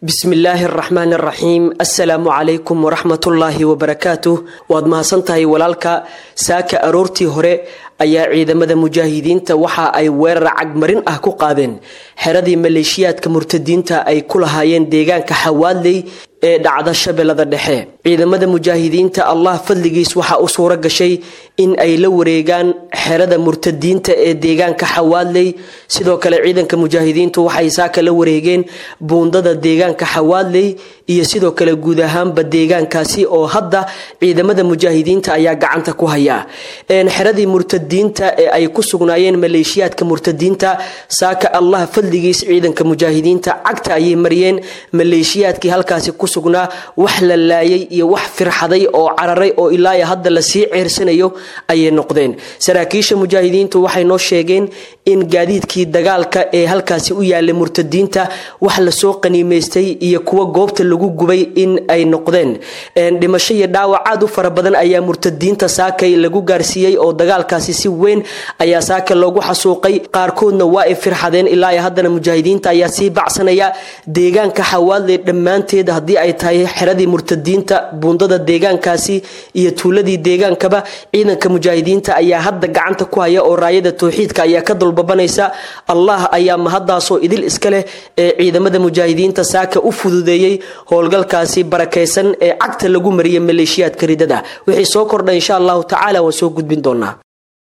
bismillaahi araxmaan araxiim assalaamu calaykum waraxmatullaahi wabarakaatuh waad mahadsantahay walaalka saaka aroortii hore ayaa ciidamada mujaahidiinta waxa ay weerar cagmarin ah ku qaadeen xeradii maleeshiyaadka murtadiinta ay ku lahaayeen deegaanka xawaadley ee dhacda shabeellada dhexe ciidamada mujaahidiinta allah fadligiis waxaa u suuro gashay in ay la wareegaan xerada murtadiinta ee deegaanka xawaadley sidoo kale ciidanka mujaahidiintu waxay saaka la wareegeen buundada deegaanka xawaadley iyo sidoo kale guud ahaanba deegaankaasi oo hadda ciidamada mujaahidiinta ayaa gacanta ku haya xeradii murtadiinta ee ay ku sugnaayeen maleeshiyaadka murtadiinta saaka allah fadligiis ciidanka mujaahidiinta cagta ayay mariyeen maleeshiyaadkii halkaasi ku sugnaa wax la laayay iyo wax firxaday oo cararay oo ilaa hadda lasii ceersanayo ayay noqdeen saraakiisha mujaahidiintu waxay noo sheegeen in gaadiidkii dagaalka ee halkaasi u yaalay murtadiinta wax lasoo qaniimaystay iyo kuwa goobta lagu gubay in ay noqdeen dhimasho iyo dhaawac aad u fara badan ayaa murtadiinta saakay lagu gaarsiiyey oo dagaalkaasi si weyn ayaa saaka loogu xasuuqay qaarkoodna waa ay firxadeen ilaa haddana mujaahidiinta ayaa sii bacsanaya deegaanka xawaadley dhammaanteed haddii ay tahay xeradii murtadiinta buundada deegaankaasi iyo tuuladii deegaankaba ciidanka mujaahidiinta ayaa hadda gacanta ku haya oo raayada towxiidka ayaa ka dulbabanaysa allah ayaa mahaddaasoo idil iska leh ee ciidamada mujaahidiinta saaka u fududeeyey howlgalkaasi barakaysan ee cagta lagu mariyay maleeshiyaadka ridada wixii soo kordha insha allahu tacaala waan soo gudbin doonaa